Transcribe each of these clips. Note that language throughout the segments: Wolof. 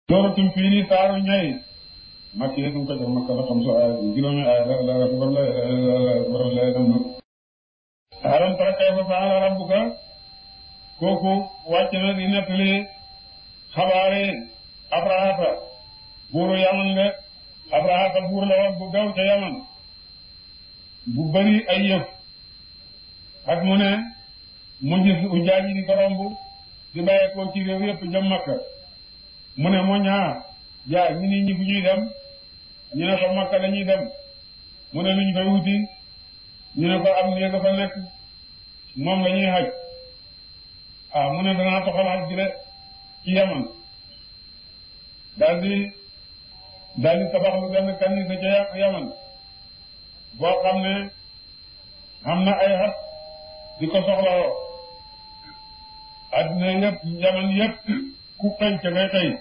sooratul fii nii saaru ñay makk yi suñ ko jox makka la xam su aaya juróomi aaya la la akbar la akbar la dem nag alam tara kayfa fa'ala rabbuka kooku wàcc na di nettali xabaari abrahata buuru yaman de abrahata buur la woon bu gaw ca yaman bu bari ay yëf ak mu ne mu gis ujaaj yi di ko romb di bàyyeekoo ci réew yëpp jëm makka mu ne moo ñaar jaay ñu nit ñi fu ñuy dem ñu ne ko makka dañuy dem mu ne luñ fay wuti ñu ne ko am néeg fa nekk moom la ñuy xaj ah mu ne danaa toxal xaj bi de ci yaman daldi daldi tabax lu benn kanisa ca yaman boo xam ne am na ay xat di ko soxlawoo adduna yëpp yaman yëpp ku xëy ca ngay xëy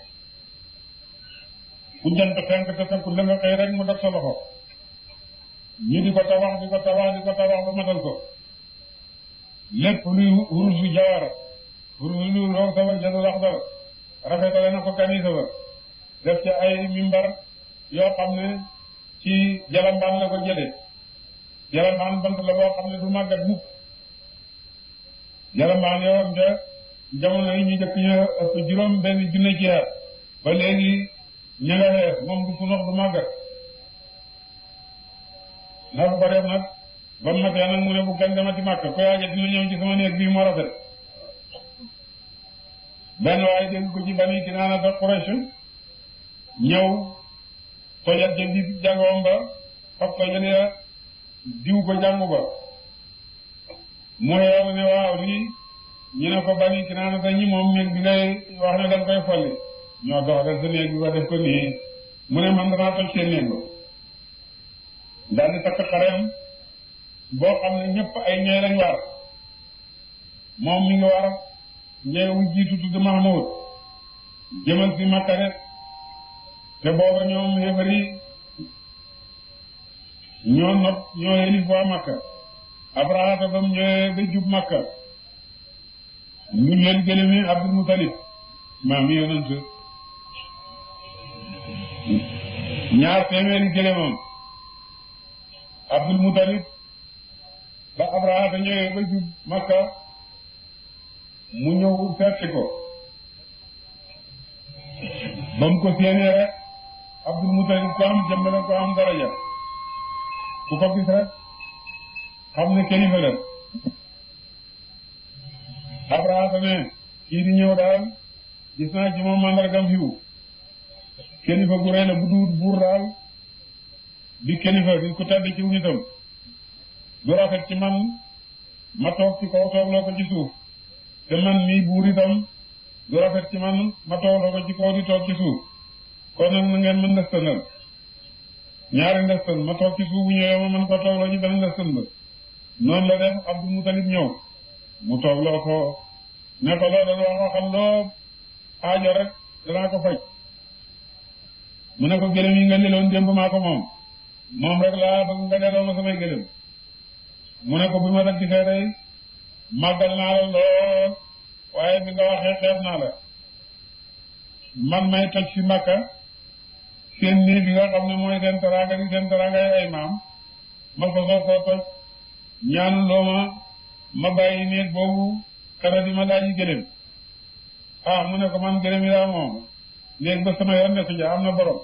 ku jant fenk te fekku la nga xëy rek mu def sa loxo ñu di ko tabax di ko tabax di ko tabax ba matal ko lépp luy wurusu jawara wurusu lu roog sabar jadu lax dara rafetale na ko kanisa ba def ci ay mimbar yoo xam ne ci jalambaan la ko jële jalambaan bant la boo xam ne du màggat mukk jalambaan yowoon te jamono yi ñu jëkk ñu ëpp juróom benn junne ci at ba léegi ña nga xees moom du funox du màggat na ko def nag ba mu matee nag mu ne bu gan demati màkk ko yaaja dina ñëw ci sama néeg bii moo rafet benn waaye dégg ko ci bani Kinaana sa Quraysh ñëw tojat ja di jàngoom ba fab ko jëlee diw ko jàngu ba mu xeew ne waaw lii ñu ne ko bani Kinaana sa ñi moom néeg bi ngay wax ne danga koy folli ñoo dox def sa néeg bi ba def ko nii mu ne man danaa toj seen néeg ba daal di takk xareem boo xam ne ñëpp ay ñooy lañ war moom mi ngi war ñeewu jiitu tudd Mahmoud jëmal si Makka de te booba ñoom xéefari ñoo not ñoo xelif waa Makka Abraha bam ñëwee ba jub Makka ñu leen gëlëmi Abdul Mutalib maam yonent ñaar téeméeri gëlëmam Abdul Mutalib ba Abraha ñëwee ba jub Makka mu ñëw seetsi ko ba mu ko séenee rek Abdul Mutalib ko am jëmm la ko am daraja ku ko gis rek xam ne kilifa la Abraha ne kii di ñëw daal gis naa ci moom mandargam fiwu kilifa gu rëy la bu duut buur daal di kilifa di ko tedd ci nitam du rafet ci man ma toog ci kaw toogloo ko ci suuf te man mii buur itam du rafet ci man ma toogloo ko ci kaw di toog ci suuf kon nag na ngeen mën ndëstanal ñaari ndëstan ma toog ci suuf bu ñëwee ma mën ko toogloo ci benn ndëstan ba noonu la def Abdul Mutalib ñëw mu toogloo ko ne ko loo doon wax waxal loo aajo rek danaa ko faj mu ne ko gëlëm yi nga jëloon démb maa ko moom moom rek laa bëgg nga delloo ma samay gëlëm mu ne ko bi ma def gisee tey màggal naa la lool waaye bi nga waxee xeeb naa la man may toj fi Makka seen nii bi nga xam ne mooy seen teraanga di seen teraanga ay maam ma ko soo koo toj ñaanu loo ma ma bàyyi néeg boobu kara di ma laaji gëlëm ah mu ne ko man gëlëm yi daa moom néeg ba sama yoon nekk ja am na borom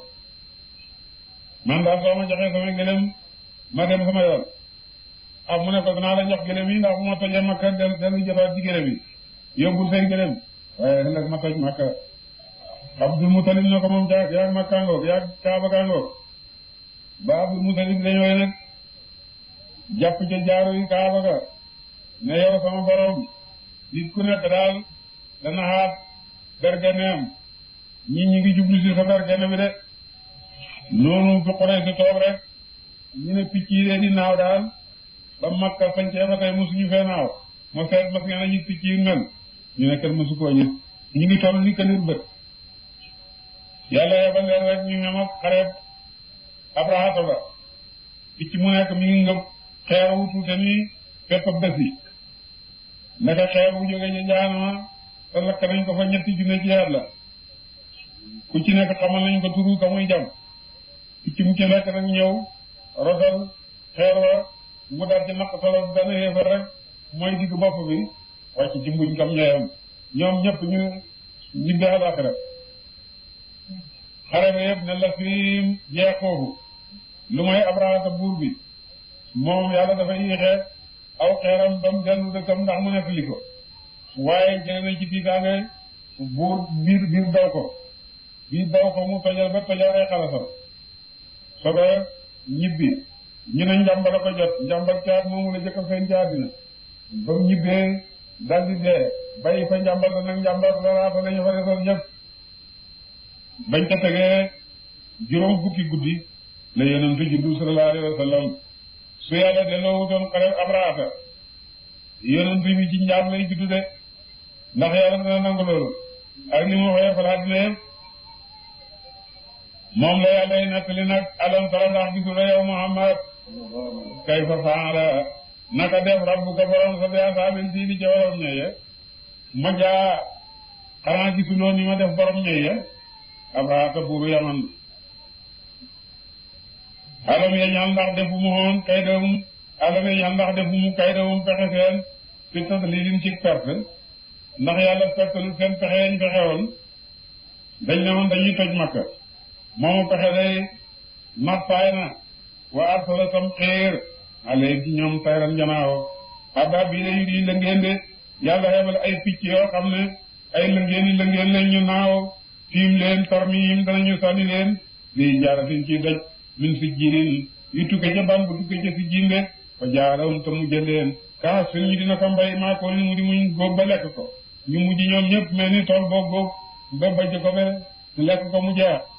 man daal soo ma joxee sama gëlëm ma dem sama yoon ah mu ne ko danaa la jox gëlëm yi ndax bu ma tojee makka del dellu jotaat ci gëlëm yi yóbbul say gëlëm waaye nag ma toj makka Abdul Mutalib ne ko moom jaag yaag makka ngoog yaag kaaba kaa ngoog ba Abdul Mutalib dañooy nag jàpp ca jaaru yi kaaba ga ne yow sama borom nit ku nekk daal dana xaat bergeneem ñi ñi ngi jublu si sa bergene bi de noonu fi xoree si toog rek ñu ne picc yi de di naaw daal ba makka sañcee ba tey mosuñu fee naaw ma seet mas ngeen a gis picc yi mel ñu ne kenn mosu koo gis ñu ngi toll ni kanir bët yàlla yebal leen rek ñu ñam ak xareeb abrahata ba picc mu nekk mi ngi ngëb xeer wu tuute nii fépp bés yi naka xeer wu jógee ci jaanama te lakk nañ ko fa ñetti junne ci yàlla ku ci nekk xamal nañ ko turu ka muy jam picc mu ci nekk nag ñëw rosal xeer wa mu daal ci naq solo benn yéefar rek mooy digg bopp bi wàcc ci mbuñ kam ñooyam ñoom ñëpp ñu ñibbi àllaaxira xare ba yëpp ne la fi jeex foofu lu may abrahata buur bi moom yàlla dafa yéexe aw xeeram ba mu dellu dëkkam ndax mu nekk li ko waaye jële nañ ci tiitaange buur biir biir daw ko biir daw ko mu tojal ba tojal ay xalasam soga ñibbi ñu ne njàmbala ko jot njàmbal caat moomu la jëkk feeñ ci àddina ba mu ñibbee daldi dee bàyyi fa njàmbal da nag njàmbal daraata lañu fa desoon ñëpp bañ ca tegee juróom fukki guddi la yonent juddu sallallahu alayhi wa sallam su yàlla delloo wutoon xare abraata yonent bi ci njaam lay juddu de ndax yàlla dana nangu loolu ak li mu waxee falaat ne moom la yàlla yi nettali nag alam tara ndax gisul yow Muhammad kayfa faala naka def rabbuka borom sa bi asaabil fiili ca borom ñeye ma jaa xanaa gisuloo ni ma def borom ñeye abraata buuru yaman alam ya ñaan ndax defu mu woon kaydawum alam ya ñaan ndax defu mu kaydawum pexe seen fi tadlilin ci perte ndax yàlla perte lu seen pexe yañ pexe woon dañ ne woon dañuy toj makka moomu pexe day nappaay na wa arsala tam xéer ale ci ñoom tayran janaawo abba bii la yu di lëngeen de yàlla xebal ay picc yoo xam ne ay lëngeen yi lëngeen lañ ñu naaw tiim leen tarmiim danañu sànni leen lii jaaratin ci daj min si jirin yu tukke ca ban bu tukke ca si jinde fa jaarawum te mujj leen kaas fin ñu dina ko mbay maa ko ni mu di muñ góob ba lekk ko ñu mujj ñoom ñëpp mel ni tool boog góob ba bajj ko be lekk ko mu jeex